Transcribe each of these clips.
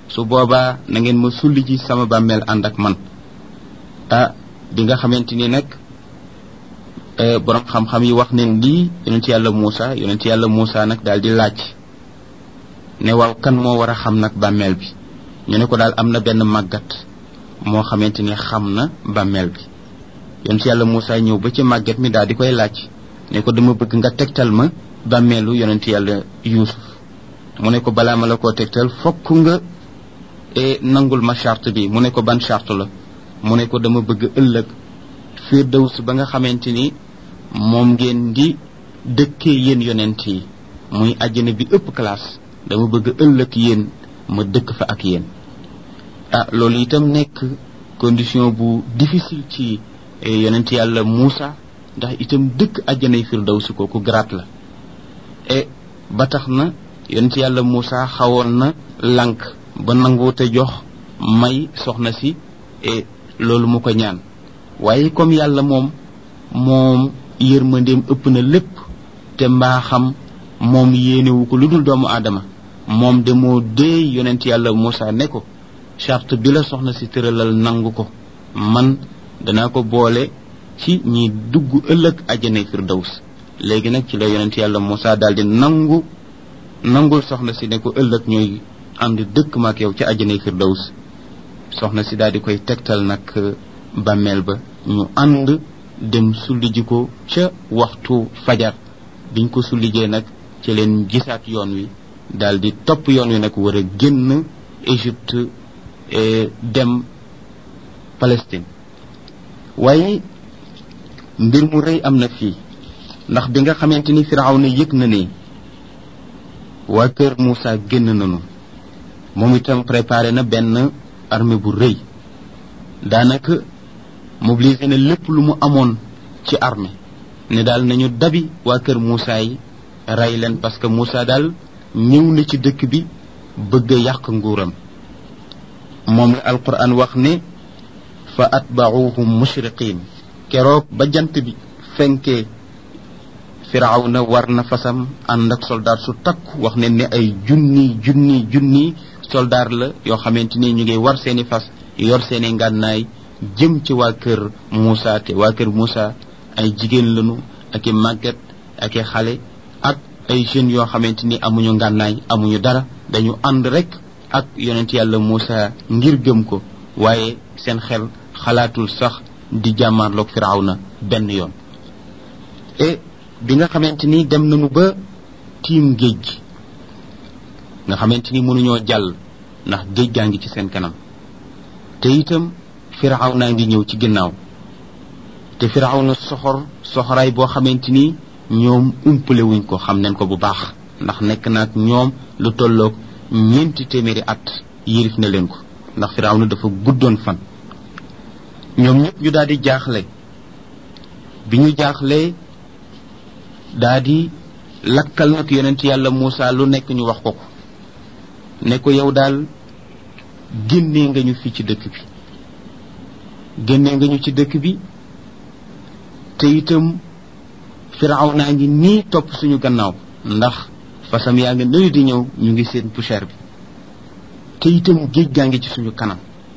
su boobaa na ngeen ma sulli ci sama bàmmeel ànd ak man ah bi nga xamante ni nag borom xam-xam yi wax neen lii yonent yàlla Muusa yonent yàlla Muusa nag daal di laaj ne waaw kan moo war a xam nag bàmmeel bi ñu ne ko daal am na benn màggat moo xamante ni xam na bàmmeel bi yonent yàlla Muusa ñëw ba ci màggat mi daal di koy laaj ne ko dama bëgg nga tegtal ma bàmmeelu yonent yàlla Yuusuf mu ne ko balaa ma la koo tegtal fokk nga nangul ma charte bi mu ne ko ban charte la mu ne ko dama bëgg ëllëg firdaws ba nga xamante ni moom ngeen di dëkkee yéen yonent yi muy àjjana bi ëpp classe dama bëgg ëllëg yéen ma dëkk fa ak yéen ah loolu itam nekk condition bu difficile ci yonent yàlla Muusa ndax itam dëkk àjjanay firdaws kooku grade la e ba tax na yonent yàlla Muusa xawoon na lànk ba nanguute jox may soxna si e loolu mu ko ñaan waaye comme yàlla moom moom yërmandeem ëpp na lépp te mbaaxam moom yéenewu ko lu dul doomu aadama moom de moo dee yonent yàlla Moussa ne ko charte bi la soxna si tëralal nangu ko man danaa ko boole ci ñi dugg ëllëg àjjana firdaws léegi nag ci la yonent yàlla Moussa daal di nangu nangul soxna si ne ko ëllëg ñooy ànd dëkk maak yow ci àjjana firdaws soxna si daal di koy tegtal nag bàmmeel ba ñu ànd dem sulli ji ko ca waxtu fajar biñ ko sullijee nag ci leen gisaat yoon wi daal di topp yoon wi nag war a génn Égypte dem Palestine waaye mbir mu rëy am na fii ndax bi nga xamante ni Firawna yëg na ne waa kër Moussa génn nañu moom itam préparé na benn armée bu rëy daanaka mobilisé na lépp lu mu amoon ci armée ne daal nañu dabi waa kër Moussa yi rey leen parce que Moussa daal ñëw na ci dëkk bi bëgg a yàq nguuram moom la alquran wax ne fa atbauhum mushriqin keroog ba jant bi fenkee firawna war na fasam ànd ak soldaar su takku wax ne ne ay junni junni junni soldaar la yoo xamante ni ñu ngi war seeni fas yor seeni ngànnaay jëm ci waa kër Moussa te waa kër Moussa ay jigéen lañu ak i màgget ak i xale ak ay jeunes yoo xamante ni amuñu ngànnaay amuñu dara dañu ànd rek ak yonent yàlla Moussa ngir gëm ko waaye seen xel xalaatul sax di jàmmaarloog Firawna benn yoon e bi nga xamante ni dem nañu ba tiim géej gi nga xamante ni mënuñoo jàll ndax géej gaa ngi ci seen kanam te itam Firawna ngi ñëw ci ginnaaw te Firawna soxor soxoraay boo xamante ni ñoom umpale wuñ ko xam nañ ko bu baax ndax nekk naag ñoom lu tolloog ñeenti téeméeri at yirif na leen ko ndax Firawna dafa guddoon fan ñoom ñëpp ñu daal di jaaxle bi ñu jaaxlee daa di lakkal nag yonent yàlla Moussa lu nekk ñu wax ko ko ne ko yow daal génnee nga ñu fii ci dëkk bi génnee nga ñu ci dëkk bi te itam firaaw naa ngi nii topp suñu gannaaw ndax fasam yaa ngi nëyu di ñëw ñu ngi seen poussière bi te itam géej gaa ngi ci suñu kanam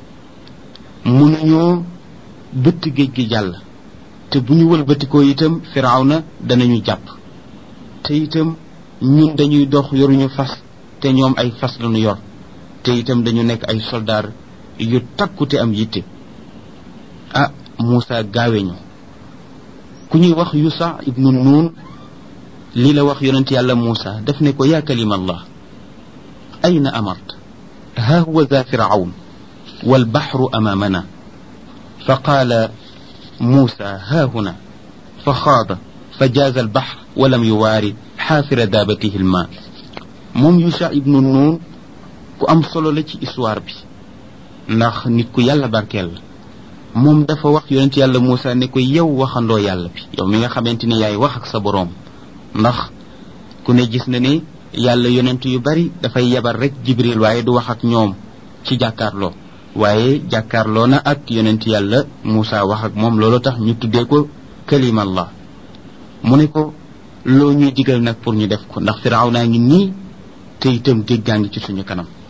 mënuñoo bëtt géej gi jàll te bu ñu wëlbatikoo itam firaaw na danañu jàpp te itam ñun dañuy dox yoruñu fas te ñoom ay fas lañu yor te itam dañu nekk ay soldaar yu takku te am yitte ah Moussa gaawe ñu ku ñuy wax Yusa ibnu Nuun lii la wax yonent yàlla Moussa daf ne ko yaa kalima allah ayna amart ha huwa za firawn والبحر أمامنا فقال موسى ها هنا فخاض فجاز البحر ولم يواري حافر دابته الماء موم يوشع ابن نون ku am solo la ci histoire bi ndax nit ku yàlla barkeel la moom dafa wax yonent yàlla Moussa ne ko yow waxandoo yàlla bi yow mi nga xamante ni yaay wax ak sa boroom ndax ku ne gis na ne yàlla yonent yu bari dafay yebal rek jibril waaye du wax ak ñoom ci jàkkaarloo waaye jàkkaarloo na ak yonent yàlla Moussa wax ak moom loolu tax ñu tuddee ko kalimallah mu ne ko loo ñuy digal nag pour ñu def ko ndax firaaw naa ngi nii te itam géej gaa ngi ci suñu kanam